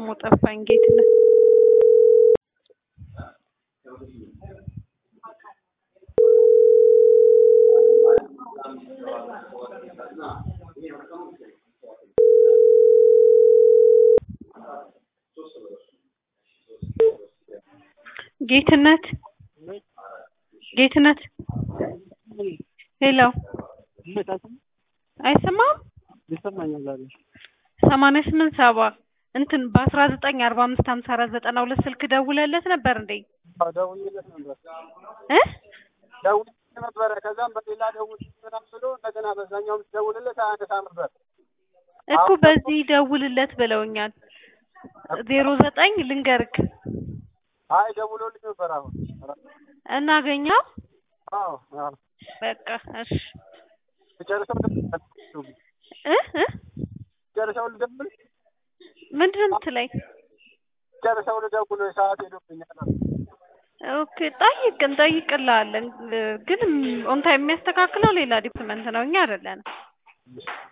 ጠፋኝ ጌትነት ጌትነት ጌትነት ሄሎ አይሰማም ይሰማኛል አለ ሰማንያ ስምንት ሰባ እንትን በአስራ ዘጠኝ አርባ አምስት ሀምሳ አራት ዘጠና ሁለት ስልክ ደውለለት ነበር እንዴ ደውዬለት ነበር እ ደውዬለት ነበረ ከዛም በሌላ ደውል ምናምን ብሎ እንደገና በዛኛውም ደውልለት አያነሳ ነበር እኮ በዚህ ደውልለት ብለውኛል ዜሮ ዘጠኝ ልንገርክ አይ ደውሎልኝ ነበር አሁን እናገኘው አዎ አዎ በቃ እሺ ጨርሰው እ እ ጨርሰው ልደውል ምንድን ነው የምትለኝ ጨርሰው ልደውል ሰዓት ሄዶብኛል ኦኬ ጠይቅ እንጠይቅልሃለን ግን ኦንታ የሚያስተካክለው ሌላ ዲፓርትመንት ነው እኛ አይደለንም